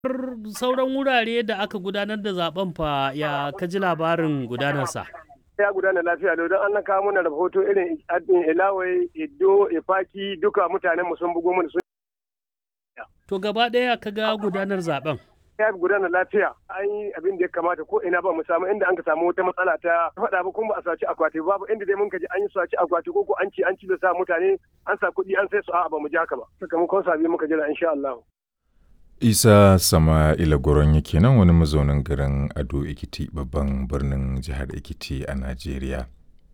sauran wurare da aka gudanar da zaben fa ya kaji labarin gudanarsa. ya gudana lafiya lau don an kawo mana rahoto irin ilawai iddo ifaki duka mutanen mu sun bugo mana sun To gaba ɗaya ka ga gudanar zaben. ya gudana lafiya an yi abin da ya kamata ko ina ba mu samu inda an ka samu wata matsala ta faɗa ba kuma ba a saci akwati babu inda dai mun ka ji an yi saci akwati ko ko an ci an ci da sa mutane an sa kuɗi an sai su a'a ba mu ji haka ba sakamakon sabi muka jira insha Allah. isa sama'ila goron yake nan wani mazaunin garin ado ikiti babban birnin jihar ikiti a najeriya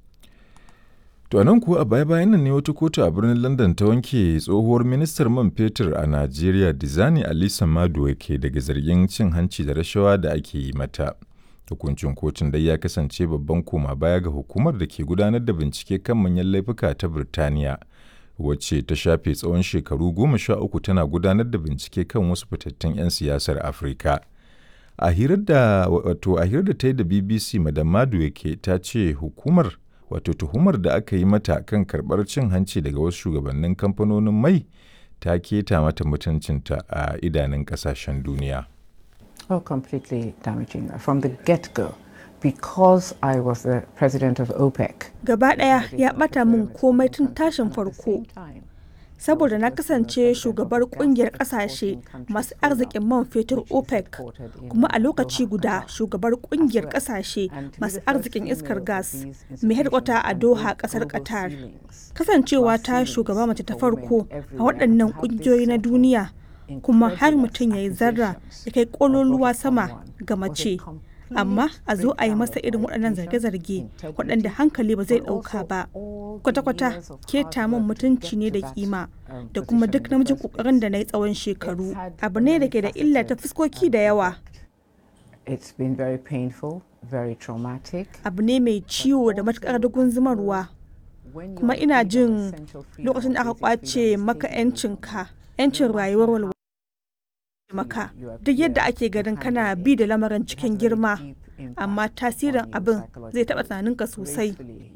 to nan kuwa a baya-bayan nan ne wata kotu a birnin london ta wanke tsohuwar ministar man fetur a najeriya dizani alisa maduwa ke daga zargin cin hanci da rashawa da ake yi mata hukuncin kotun dai ya kasance babban koma baya ga hukumar da ke gudanar da bincike kan manyan laifuka ta birtaniya wacce ta shafe tsawon shekaru goma sha uku tana gudanar da bincike kan wasu fitattun 'yan siyasar afirka a hirar da wato a hirar da ta yi da bbc madam madu yake ta ce hukumar wato tuhumar da aka yi mata kan karbar cin hanci daga wasu shugabannin kamfanonin mai ta keta mata mutuncinta a idanun kasashen duniya Oh, completely damaging from the get-go. because I was the president of OPEC. Gaba ɗaya ya ɓata min komai tun tashin farko. Saboda na kasance shugabar kungiyar ƙasashe masu arzikin man fetur OPEC kuma a lokaci guda shugabar kungiyar ƙasashe masu arzikin iskar gas mai hedkwata a Doha ƙasar Qatar. Kasancewa ta shugaba mace ta farko a waɗannan ƙungiyoyi na duniya kuma har mutum ya yi zarra ya kai ƙololuwa sama ga mace. amma a zo a yi masa irin waɗannan zarge-zarge waɗanda hankali ba zai ɗauka ba kwata-kwata keta min mutunci ne da kima da kuma duk namijin ƙoƙarin da na yi tsawon shekaru abu ne da ke da illa ta fuskoki da yawa abu ne mai ciwo da matuƙar dugun zumarwa kuma ina jin lokacin da aka kwace maka 'yancinka 'yancin rayuwar walwala maka duk yadda ake ganin kana bi da lamarin cikin girma amma tasirin abin zai taɓa tunaninka sosai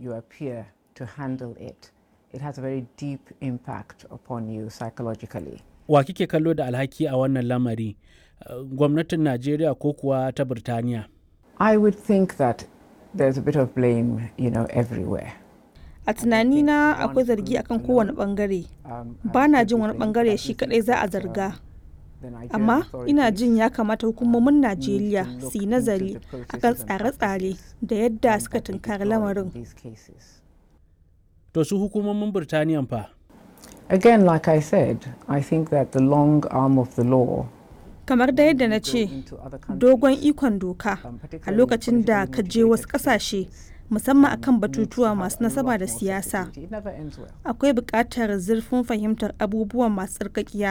wa kike kallo da alhaki a wannan lamari gwamnatin najeriya ko kuwa ta birtaniya i would think that there's a bit of blame you know everywhere a tunanina akwai zargi akan kowane bangare ba na jin wani bangare shi kadai za a zarga amma ina jin ya kamata hukumomin najeriya su yi nazari akan tsare-tsare da yadda suka tunkari lamarin to su hukumomin birtaniya fa again like i said i think that the long arm of the law kamar da yadda na ce dogon ikon doka a lokacin da ka je wasu kasashe musamman akan batutuwa masu nasaba da siyasa akwai buƙatar zurfin fahimtar abubuwan masu tsarkakiya